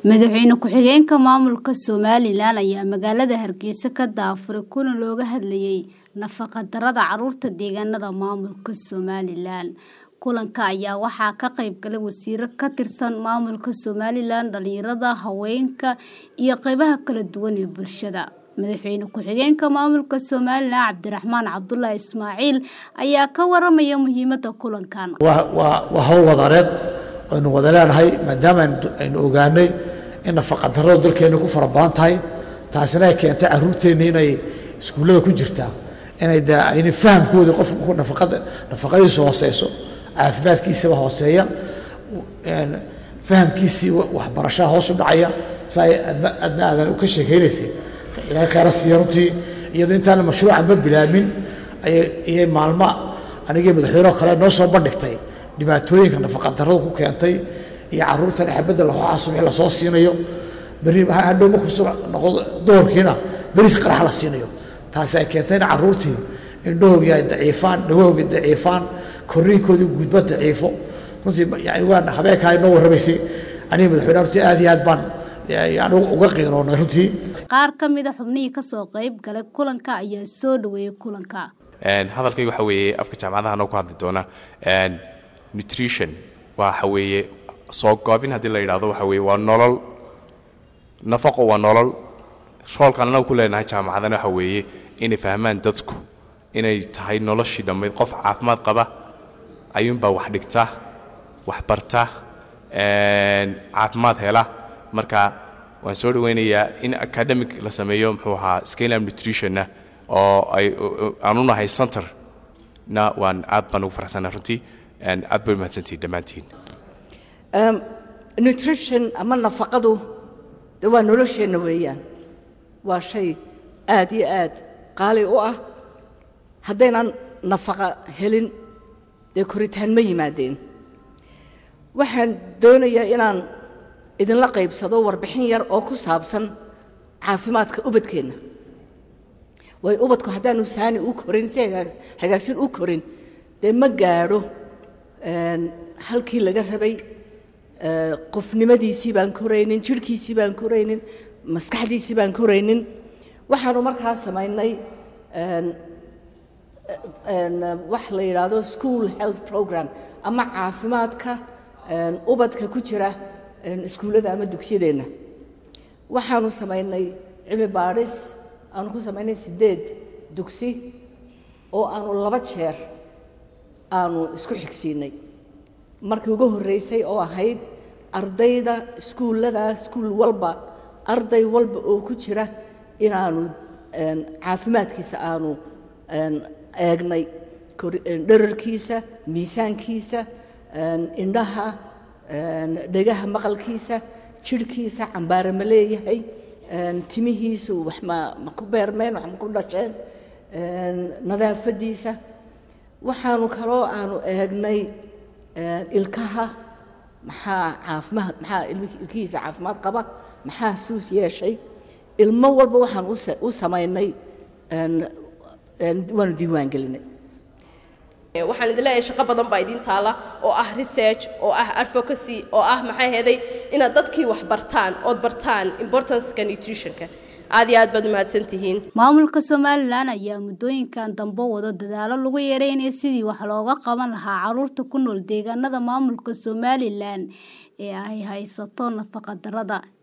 Madaxweyne ku-xigeenka maamulka Somalilan ayaa magaalada Hargeysa ka daafuray kulan looga hadlayay nafaqo-darrada carruurta deegaanada maamulka Somalilan. Kulanka ayaa waxaa ka qayb galay wasiirro ka tirsan maamulka Somalilan, dhalinyarada, haweenka, iyo qaybaha kala duwan ee bulshada. Madaxweyne ku-xigeenka maamulka Somalilan Cabdiraxmaan Cabdullaahi Ismaaciil ayaa ka waramaya muhiimadda kulankan. waa hawl wadareed aynu wada leenahay maadaama aynu ogaanay in nafaqadarradu dalkeena ku fara badan tahay taasina ay keentay carruurteenna inay iskuullada ku jirtaa inay de ayna fahamkoodii qofku nafaqada nafaqadiisu hooseyso caafimaadkiisaba hooseeya fahamkiisii waxbarashaha hoos u dhacaya saa adna adna aadan ka sheekaynaysay ilaahay khayra siiya runtii iyadoo intaana mashruucanba bilaabin ayay ayay maalma anigii madaxweyneho kale noo soo bandhigtay dhibaatooyinka nafaqadarradu ku keentay iyo carruurtan xabadda laxooxaa subaxii lasoo siinayo berri hadhow markuu subax noqdo doorkiina beriis qarax la siinayo taasi ay keentay in carruurtii indhahoogii ay daciifaan dhagohoogii daciifaan korriinkoodii guudba daciifo runtii yani waan habeenkaa inoo warramaysay aniga madaxweyne runtii aad iyo aad baan yani uga qiiroonay runtii Qaar ka mid a xubnihii ka soo qayb galay kulanka ayaa soo dhaweeyay kulanka. hadalkayga waxa weeye afka jaamacadaha noo ku hadli doona nutrition waxa weeye soo goobin haddii la yidhahdo waxa weeye waa nolol nafaqo waa nolol roolkaan anagu ku leenahay jaamacadana waxa weeye inay fahmaan dadku inay tahay noloshii dhammayd qof caafimaad qaba ayuunbaa wax dhigta wax barta caafimaad hela marka waan soo dhawaynayaa in academic la sameeyo muxuu ahaa scalam nutritionna oo ay aan u nahay center na waan aad baan ugu faraxsanaa runtii aad bay mahadsantihin dhammaantiin nutrition ama nafaqadu de waa nolosheenna weeyaan waa shay aad iyo aad qaali u ah haddaynan nafaqa helin dee koritaan ma yimaadeen waxaan doonayaa inaan idinla qaybsado warbixin yar oo ku saabsan caafimaadka ubadkeenna waayo ubadku haddaanu saani u korin si hagaagsan u korin dee ma gaadho halkii laga rabay qofnimadiisii baan koraynin jidhkiisii baan koraynin maskaxdiisii baan koraynin waxaanu markaa samaynay wax la yidhaahdo school health program ama caafimaadka ubadka ku jira iskuullada ama dugsiyadeenna waxaanu samaynay cilmi baadhis aanu ku samaynay siddeed dugsi oo aanu laba jeer aanu isku xigsiinay markii ugu horreysay oo ahayd ardayda iskuullada iskuul walba arday walba oo ku jira inaanu caafimaadkiisa aanu eegnay dherarkiisa miisaankiisa indhaha dhegaha maqalkiisa jidhkiisa cambaare ma leeyahay timihiisu wax ma ma ku beermeen wax ma ku dhasheen nadaafaddiisa waxaanu kaloo aanu eegnay ilkaha maxaa caafimaad maxaa ilkihiisa caafimaad qaba maxaa suus yeeshay ilmo walba waxaan u samaynay waanu diiwaan gelinay waxaan idin leeyahay shaqo badan baa idiin taala oo ah research oo ah advocacy oo ah maxay heeday inaad dadkii wax bartaan ood bartaan importanceka nutritionka aad iyo aad baad umahadsan tihiin maamulka somalilan ayaa muddooyinkan dambe wado dadaalo lagu yareynaya sidii wax looga qaban lahaa carruurta ku nool deegaanada maamulka somalilan ee ay haysato nafaqa darrada